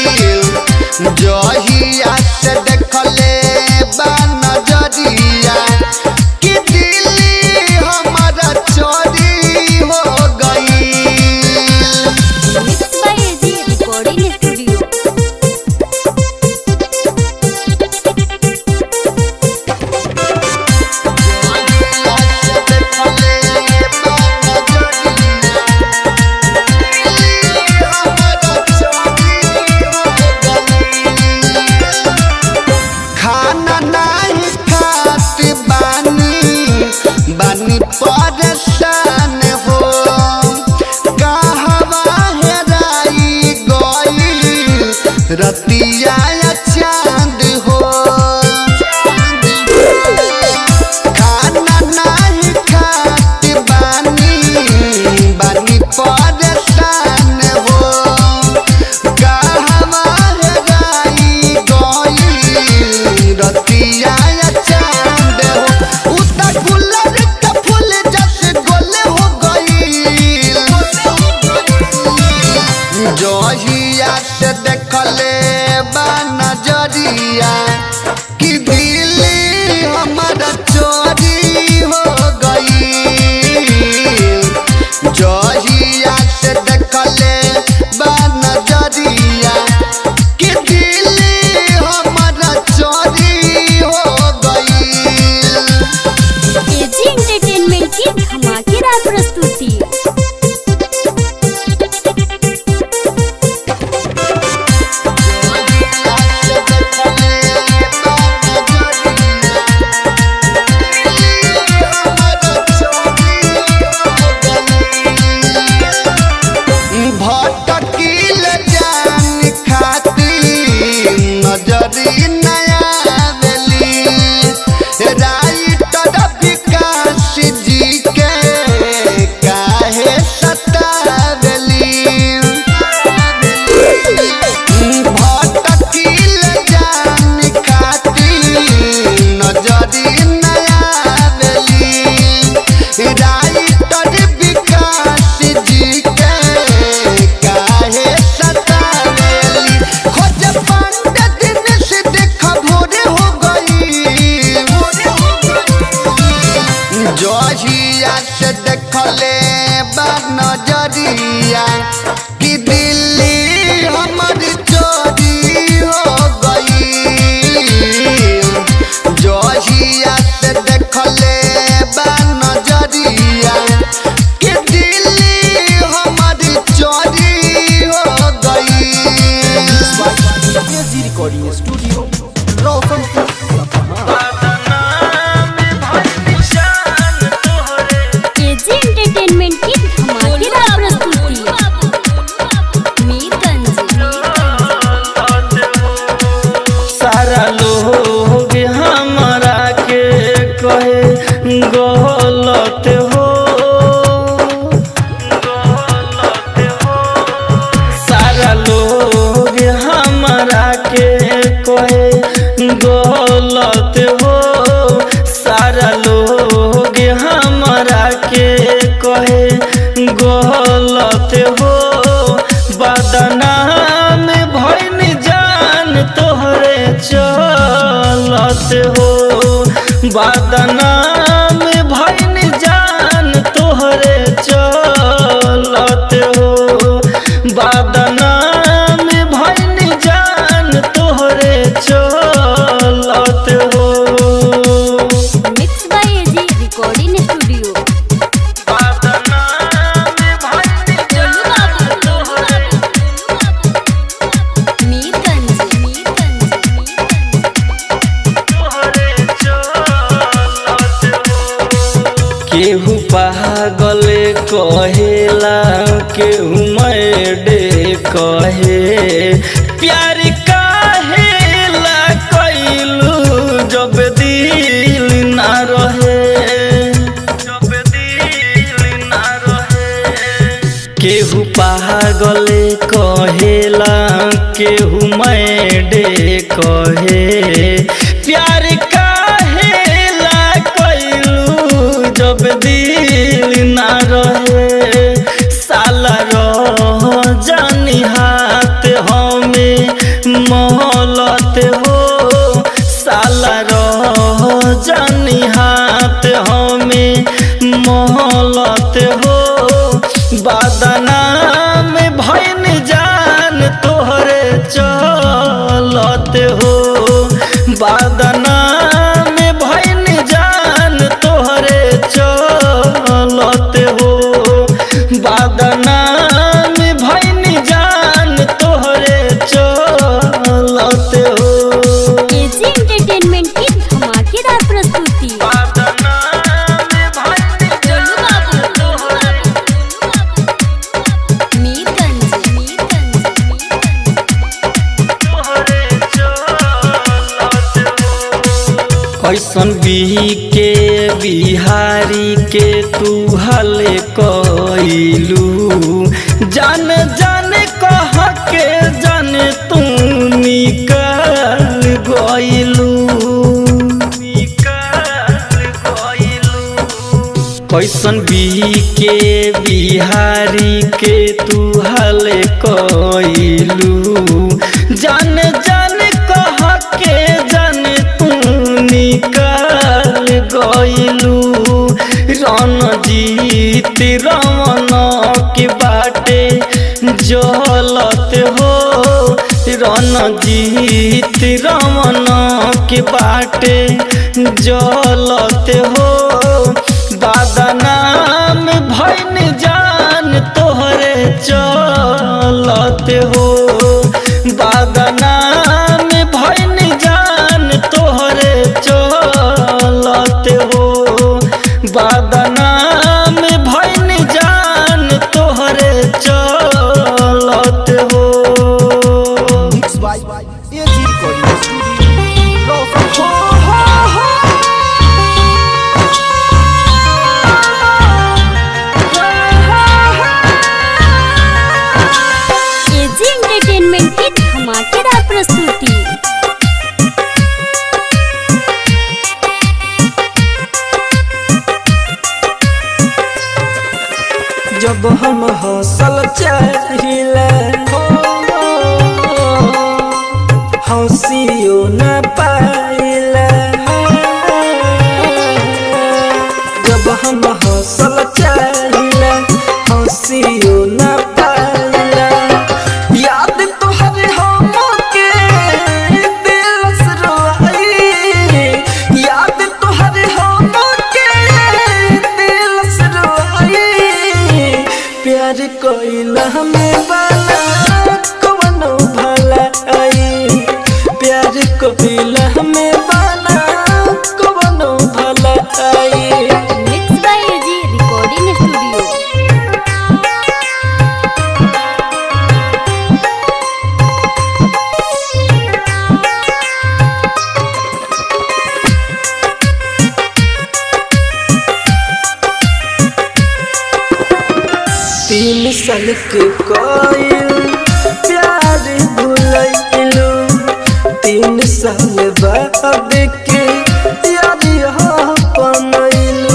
जोहिया से देखले बा नजरिया कि दिल्ली हमर चोरी हो गई mix by AG recording studio खाना नहीं खात बानी बानी परेशान हो कहवा हेराई गई रतिया चांद हो खाना नहीं खात बानी बानी परेशान हो कहवा हेराई गई रतिया चांद हो उता गुलाब का फूल जैसे गोले हो गई जोहिया से देखले बा नजरिया कि दिल्ली हमारा चोरी हो गई जोहिया से देखले बा नजरिया कि दिल्ली हमारा चोरी हो गई एजी एंटरटेनमेंट की धमाकेदार प्रस्तुति भटकील जान खाती नजरी नया बेली राइटर विकास जी के काहे सतावेली भटकील जान खाती नजरी नया बेली राइटर विकास जी के काहे सतावेली खोज पंडित दिन से देख भोरे हो गई जोहिया से देखले बा नजरिया कि दिल्ली हमर चोरी हो गई जोहिया से देखले बा नजरिया कि दिल्ली हमर चोरी हो गई recording studio Roshanpur Sapaha AG entertainment की धमाकेदार प्रस्तुति मीरगंज सारा लोग हमरा के कहे गलत हो सारा लोग हमरा के कहे गलत हो सारा लोग हमरा के कहे गलत हो बदनाम भैन जान तोहरे चलत हो बदनाम भैन जान तोहरे चलत हो बदनाम भैन जान तोहरे चलत हो mix by AG recording studio Mirganj केहू पागल कहेला केहू मैडे कहे प्यार काहेला कैलू जब दिल ना रहे जब दिल ना रहे केहू पागल कहेला केहू मैडे कहे प्यार काहेला कैलू जब दिल ना रहे साला रह जानी हाथ हमें मोहलत हो साला रह जानी हाथ हमें मोहलत हो बदनाम भैन जान तोहरे चलत हो बदनाम भैन जान तोहरे चलत हो बदनाम भैन जान तोहरे चलत हो एजी एंटरटेनमेंट की धमाकेदार प्रस्तुति मीरगंज कैसन बिही के बिहारी के तू हले कैलू जान जान कह के जान तू निकल गइलू कैसन बिही के बिहारी के तू हले कैलू जान जान कह के जान तू निकल गइलू रणजीत रमन के बाटे जलत हो रणजीत रमन के बाटे जलत हो बदनाम भैन जान तोहरे चलत हो बदनाम भैन जान तोहरे चलत हो बदनाम भैन जान तोहरे चलत हो mix by AG recording studio Roshanpur AG entertainment की धमाकेदार प्रस्तुति जब हम हौसल चाहिए हंसियो न पाइला जब हम हौसल चाहिए हंसियो न पाइला याद तोहरे हम के दिल से रोई याद तोहरे हम के दिल से रोई प्यार कोइला हमें वाला कवनो भला आई कोइला में बना कवनो भलाई mix by AG recording studio तीन साल के कोयल प्यार भुलैलू तीन साल बाद के याद यहाँ बनैलू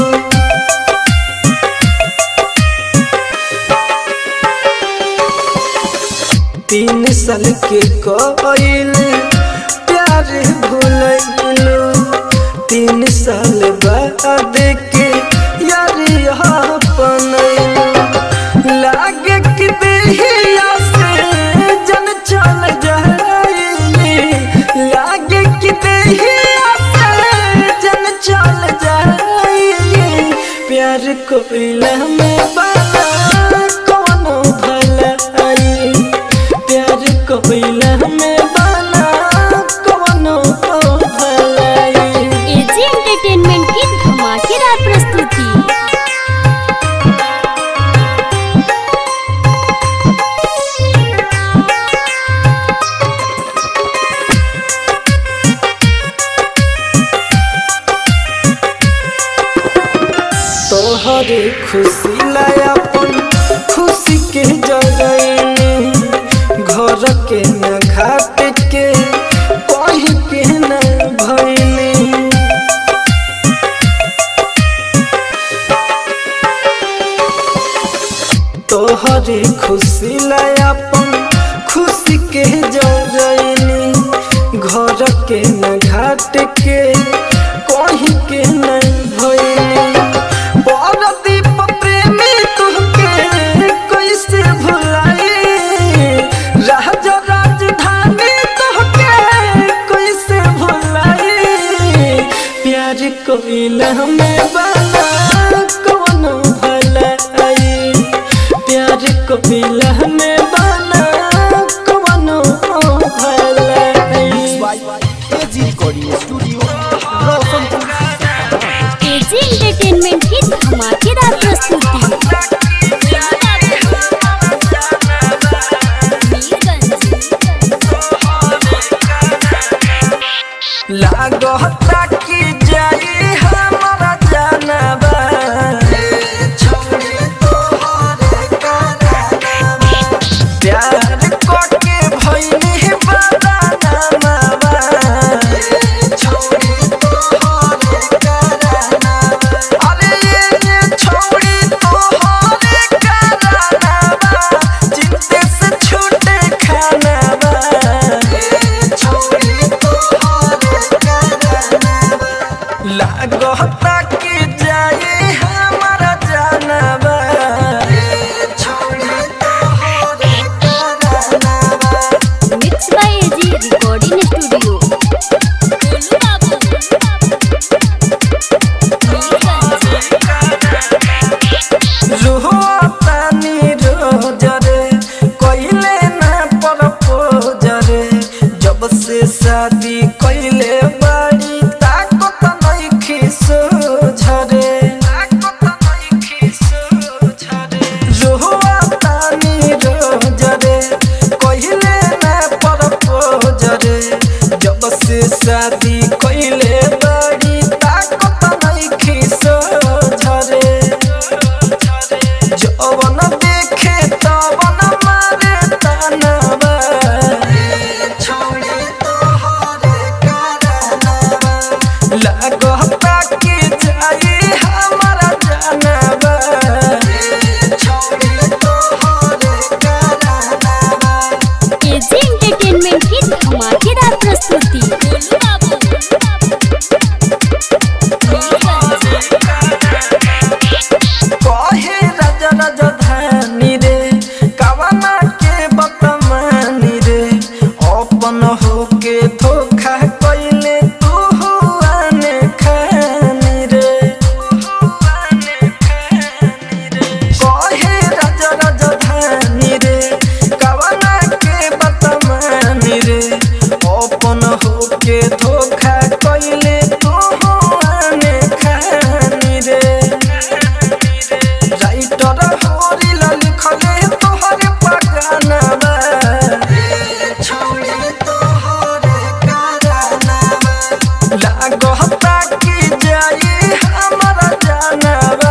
तीन साल के कोयल प्यार भुलैलू तीन साल बाद के यार यहाँ बनैलू लागे कि देहिया से जन चल जाए लागे कि देहिया से जन चल जाए प्यार कोइला में बना कोनो भलाई प्यार कोइला में बना कोनो भलाई एजी एंटरटेनमेंट की धमाकेदार प्रस्तुति तोहरे खुशी लायापन खुशी के जगैनी घर के न घाट के कहीं के न भैनी तोहरे खुशी लायापन खुशी के जगैनी घर के न घाट के कहीं के न भैनी बरदीप प्रेमी तुहके कैसे भुलाई राजा राजधानी तुहके कैसे भुलाई प्यार कोइला में बना कोनो भलाई प्यार कोइला में बना कोनो भलाई AG recording studio Roshanpur AG entertainment की धमाकेदार प्रस्तुति लागता कि जाई हमारा जानबा प्यार करके भइनी बदानामा अरे ये छोड़ी तोहरे करानामा चिंते से छूटे खानामा लागता कि जाए हमारा जानबा mix by AG recording studio रोहतानी रोज रे कइले ना प्रपोज रे जब से शादी कइले बाड़ी ताकत नइखी सोझरे रोहतानी रोज रे कइले ना प्रपोज रे जब से शादी कइले बाड़ी ताकत नइखी सोझरे जवन देखे तवन मारे तनवा लागता कि जाई हमारा जानवा एजी एंटरटेनमेंट की धमाकेदार प्रस्तुति लागता कि जाई हमारा जानवा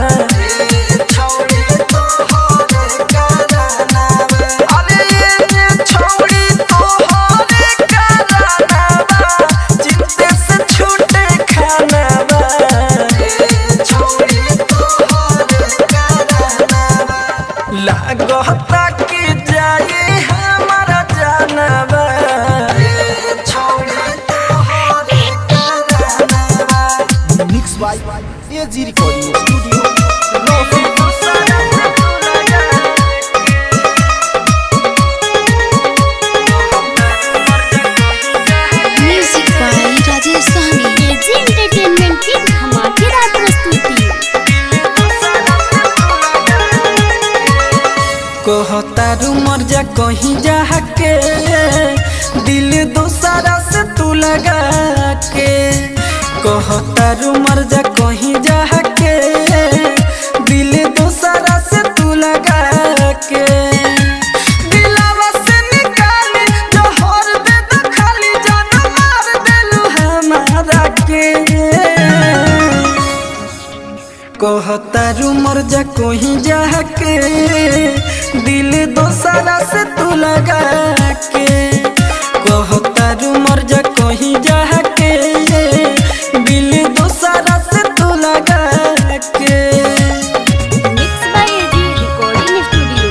अरे ये छोड़ी तोहरे करानवा चिंते से छूटे खानवा लागता कि जाई हमारा जानवा mix by AG recording studio music by Rajesh Sahni AG entertainment की धमाकेदार प्रस्तुति कहतारू मर जा कहीं जा के दिल दोसरा से तू लगा के कहतारू मर जा कहीं जा के दिल दोसरा से तू लगा के दिलावा से निकाली जहर दे दो खाली जान मार देलू हमारा के कहतारू मर जा कोही जाके दिल दोसरा से तू लगा के कहतारू मर जा कोही जाके दिल दोसरा से तू लगा के mix by AG recording studio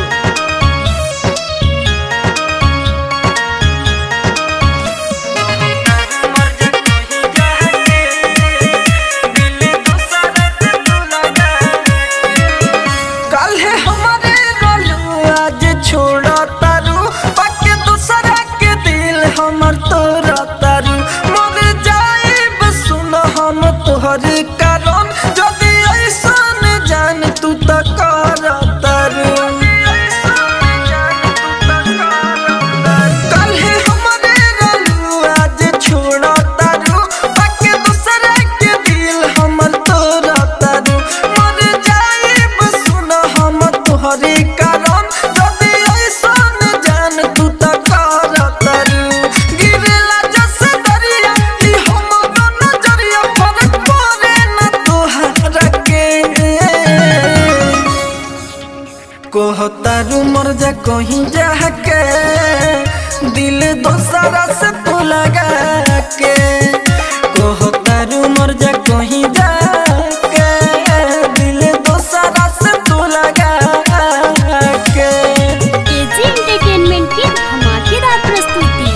काल्हे हमारे रोलू आज छोड़ा तारू बाकी दूसरा के दिल हमर तोरा तारू मर जाए सुन हम तोहर कारण जदि ऐसन जान तू त कर तारू काल्हे हमारे रोलू आज छोड़ा तारू बाकी दूसरा के दिल हमर तोरा तारू मर जाए सुन हम तोहरे कारण जदि ऐसन जान तू त कर तारू गिरेला जस दरिया ई हमरो नजरिया फरक पड़े न तोहरा के कहतारू मर जा कहीं जाके दिल दोसरा से तू लगा के कहतारू मर जा कहीं जाके दिल दोसरा से तू लगा के एजी एंटरटेनमेंट की धमाकेदार प्रस्तुति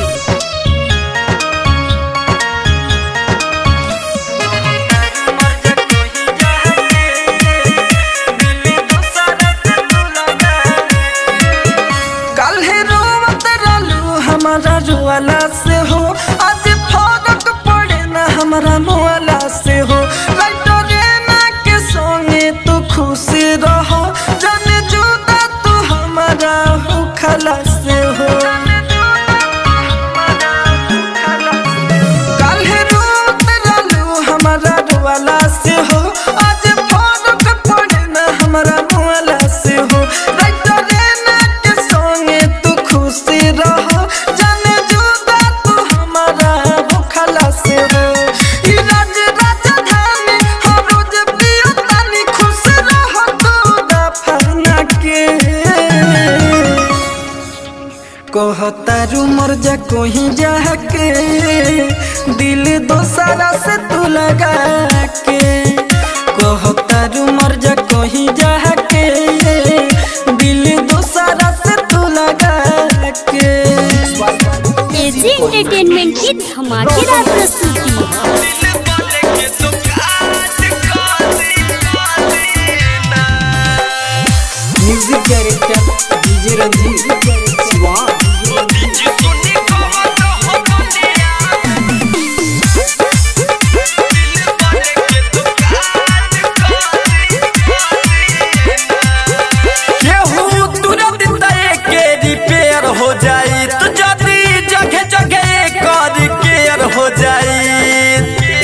काल्हे रोवत रहलू हमारा रुआला से हो आज फरक पड़े ना हमारा मुआला से हो लाइटरे ना के संगे तू खुश रह जाने जुदा तू हमारा हो खला से हो काल्हे रोवत रहलू हमारा रुआला से हो आज फरक पड़े ना हमारा मुआला से हो लाइटरे ना के संगे तू खुश रह जाने जुदा तू हमारा हो खला से हो ई राज राजधानी हर रोज पियतानी खुश रह तू दफना के कहतारू मर जा कोही जाके दिल दोसरा से तू लगा के कहतारू मर जा कोही जाके दिल दोसरा से तू लगा के एजी एंटरटेनमेंट की धमाकेदार प्रस्तुति म्यूजिक डायरेक्टर डीजे रंजीत स्वाद केहू तुरंत तय के रिपेयर हो जाई तो जल्दी जगह जगह कर केयर हो जाई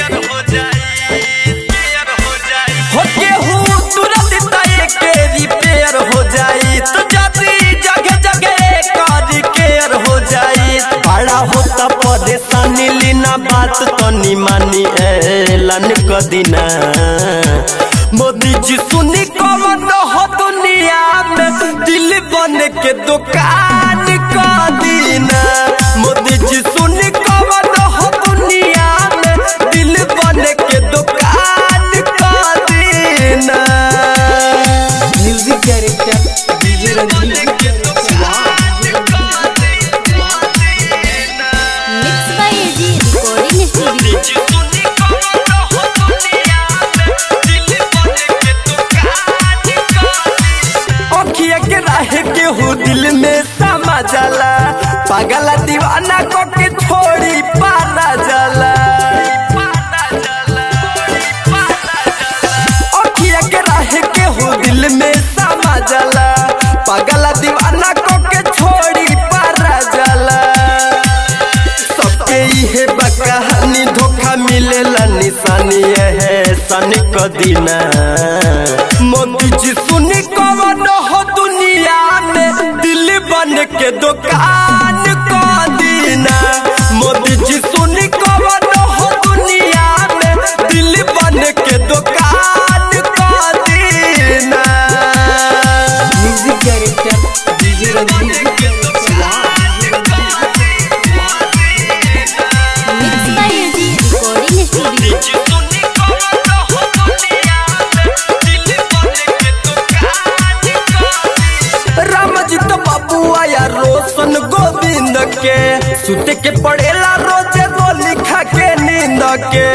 हो केहू तुरंत तय के रिपेयर हो जाई तो जल्दी जगह जगह कर बात तनी मानी ऐलान कदिना मोदी जी सुनी कवन हो दुनिया में दिल बन के दुकान कदिना मोदी जी सुनी कवन हो दुनिया में दिल बन के दुकान कदिना music director DJ Ranjeet mix by AG recording studio अखिया के राहे के हो दिल में समा जाला पागल दीवाना को के छोड़ी पारा जाला अखिया के राहे के हो दिल में समा जाला पागल दीवाना को के छोड़ी पारा जाला सबके इहे बकहानी धोखा मिलेला निशानी है सन कदीना मोदी जी सुनी कवन हो दुनिया में दिल बन के दुकान कदीना मोदी जी सुनी कवन हो दुनिया में दिल बन के दुकान कदीना music director DJ Ranjeet mix by AG recording studio Ram ji तो बाबू आया रोशन गोविंद के सुते के पड़ेला रोजे गोली खा के नींद के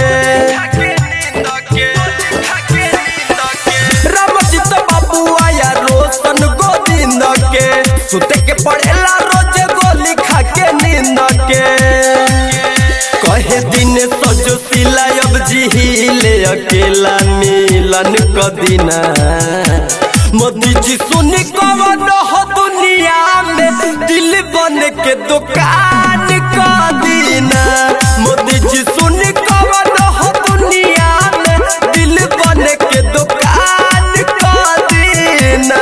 राम जी तो बाबू आया रोशन गोविंद के सुते के पड़ेला रोजे गोली खा के नींद के कहे दिन सजो सिला अब जी ले अकेला मिलन कदिना मोदी जी सुनी कवन हो दुनिया में दिल बन के दुकान कदिना मोदी जी सुनी कवन हो दुनिया में दिल बन के दुकान कदिना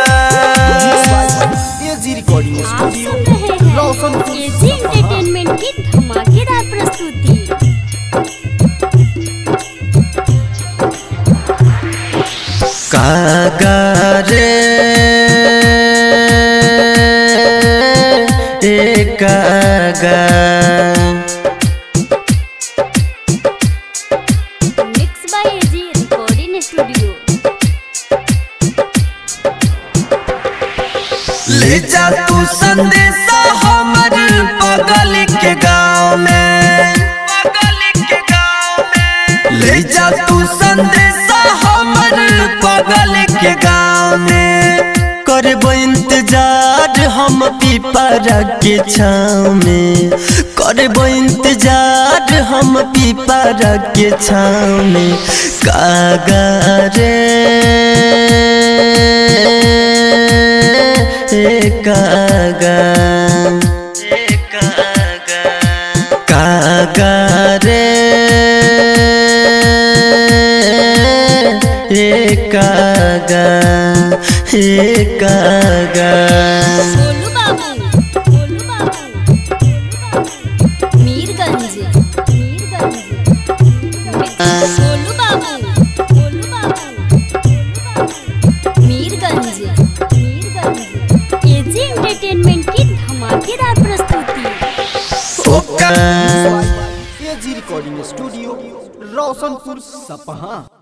एजी रिकॉर्डिंग आप स्टूडियो सुन रहे हैं एजी एंटरटेनमेंट की धमाकेदार प्रस्तुति कागारे ए कागा mix by AG recording studio ले जा तू संदेशा हमर बगल के गांव में ले जा तू संदेशा हमर बगल के गांव में करबो इंतजार हम पीपरा के छाव में करबो इंतजार हम पीपरा के छाव में कागा रे ए कागा कागा रे ए कागा ए कागा गोलू बाबू गोलू बाबू मीरगंज मीरगंज गोलू बाबू गोलू बाबू मीरगंज मीरगंज एजी एंटरटेनमेंट की धमाकेदार प्रस्तुति ओका एजी रिकॉर्डिंग स्टूडियो रोशनपुर सपहा